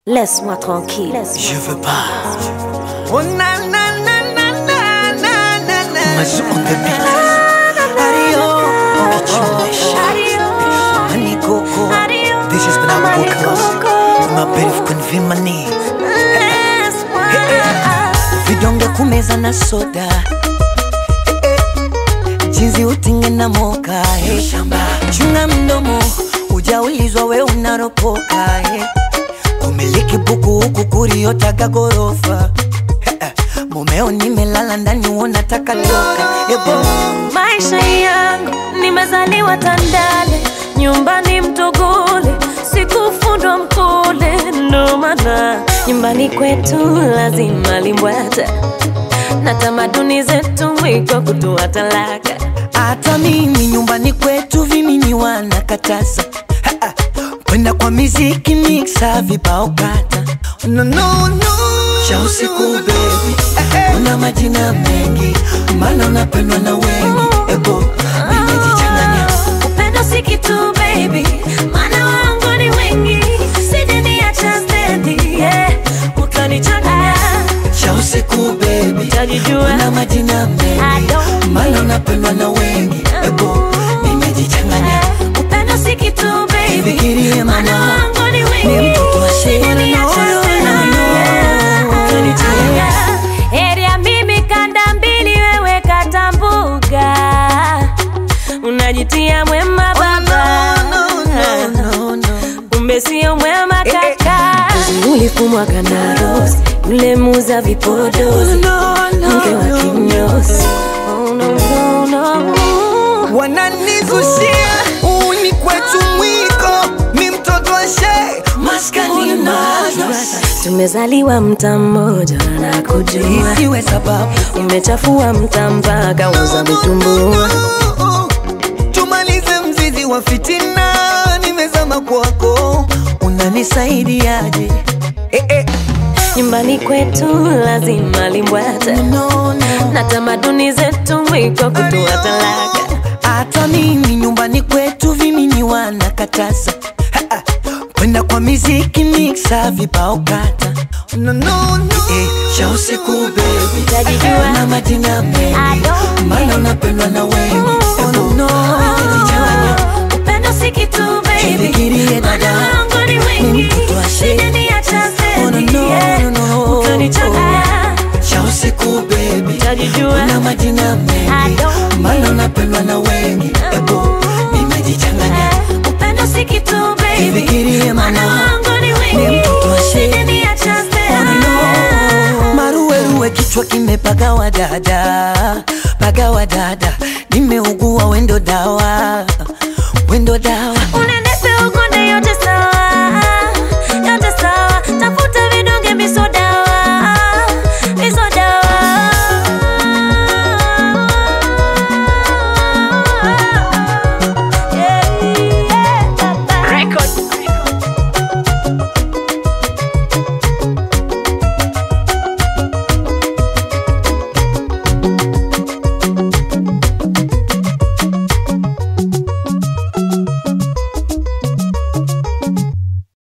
Laisse-moi tranquille. Je veux pas. Oh na na na na na na na na. Mas on the beat. Adio. Kitchener. Honey coco. This has been our podcast. My bed of convimani. Vidonge kumeza na soda. Eh, eh. Jinsi utinge na moka. eh. Chunga mdomo. Ujaulizwa we unaropoka. eh. Kumiliki buku huku kuriotaga gorofa. Eh, eh. Mumeo nimelala ndani unataka toka. Ebo. Maisha yangu nimezaliwa Tandale, nyumbani Mtogole, sikufundwa Mkole, ndo maana nyumbani kwetu lazima limbwata na tamaduni zetu mwiko kutoa talaka. Hata mimi nyumbani kwetu vimini wanakataza Ha, ha. kwenda kwa miziki mixa vibao kata no, no, no. cha usiku bebi una majina mengi maana unapendwa na wengi ego nimejichanganya Upendo si kitu baby, maana wangu ni wengi, sijaniacha stendi, yeah. Utanichanganya, cha usiku bebi utajijua una majina I mengi don't maana unapendwa na wengi ego nimejichanganya Upendo si kitu baby, Fikirie maana mama, wangu ni ni wengi, mtoto wa shida, sijaniacha no, no, stendi, no, no. yeah. Utanichanganya. Heri ya mimi kanda mbili, wewe kata mbuga, unajitia mwema baba no, no, no, no. kumbe sio mwema kaka. Ulifumwa kana rose, yule muza vipodozi, mke wa kinyozi. Oh, no, no, no. wananizushia uni kwetu mwiko mi mtoto wa shee maskani madrasa Tumezaliwa mta mmoja na kujua, isiwe sababu umechafua mta mpaka uza vitumbua. tumalize mzizi wa fitina nimezama kwako unanisaidiaje eh, eh. Nyumbani kwetu lazima limbwata no, no. na tamaduni zetu mwiko kutoa talaka. hata mimi nyumbani kwetu vimini wanakataza Ha, ha. kwenda kwa miziki mixa vibao kata no, no, no. Eh, cha usiku bebi Utajijua. na majina I mengi don't maana unapendwa na wengi Oh, no, no. Unajichanganya. Upendo si kitu baby, Jifikirie maana dada. wangu ni Ni wengi, mtoto wa shee. sijaniacha Oh, no, stendi, no, yeah. no, no. Utanichanganya, cha usiku bebi utajijua. na majina I mengi don't maana unapendwa na wengi ebo nimejichanganya Upendo si kitu baby, Jifikirie maana mama. wangu ni Ni wengi, mtoto wa shee. sijaniacha stendi, maruweruwe kichwa kimepagawa dada pagawa dada nimeugua wendo dawa